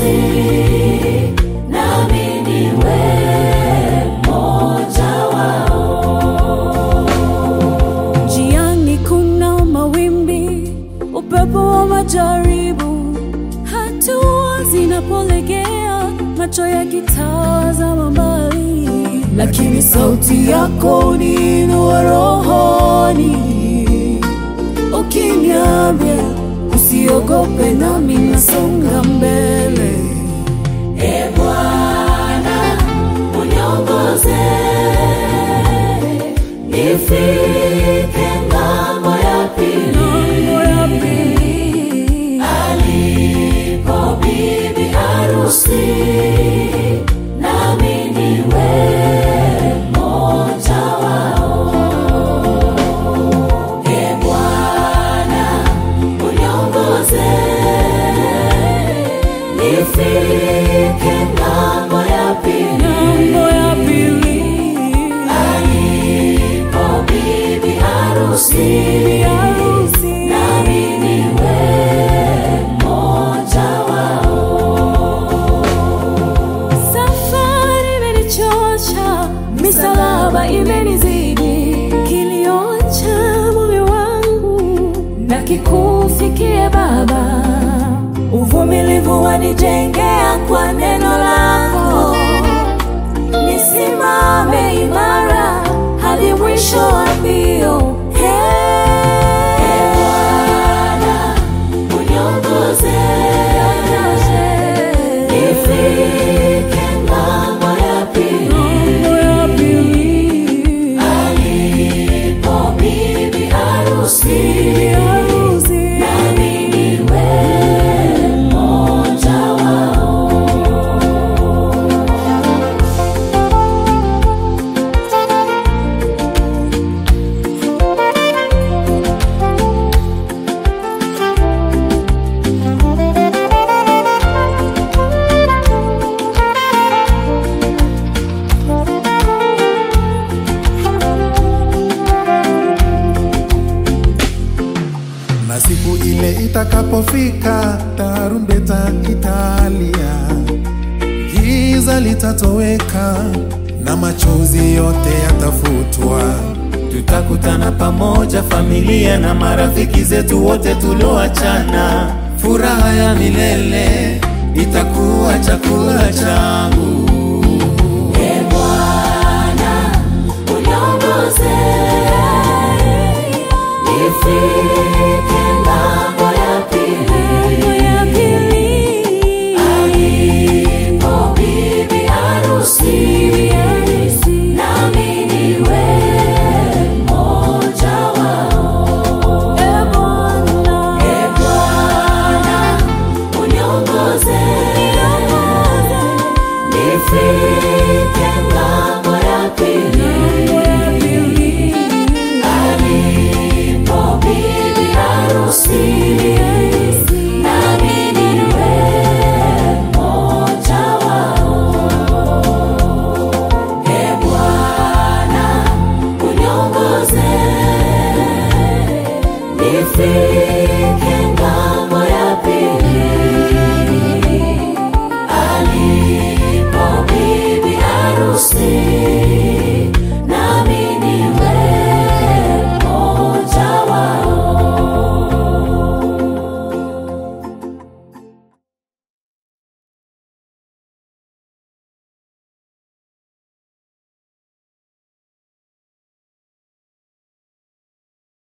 harusi, nami niwe mmoja wao. Njiani kuna mawimbi, upepo wa majaribu, hatua zinapolegea, macho yakitazama mbali, lakini sauti yako niinua rohoni, ukiniambia usiogope, nami nasonga mbele. E Bwana, uniongoze nifike ng'ambo ya pili, Mambo ya pili. alipo bibi harusi, nami niwe mmoja wao. E Bwana, uniongoze nifike ng'ambo ya pili, Mambo ya pili. alipo bibi harusi, Bibi harusi. nami niwe mmoja wao. Safari imenichosha, misalaba imenizidi, kilio cha moyo wangu na kikufikie Baba. Uvumilivu wanijengea kwa neno lako, nisimame imara hadi mwisho wa mbio. Hey, Bwana, uniongoze nifike ng'ambo ya pili, Mambo ya pili. alipo bibi harusi, Bibi harusi. nami niwe mmoja wao. na siku ile itakapofika, tarumbeta italia, giza litatoweka na machozi yote yatafutwa. Tutakutana pamoja, familia na marafiki zetu wote tulioachana. Furaha ya milele itakuwa chakula changu. E Bwana, uniongoze nifike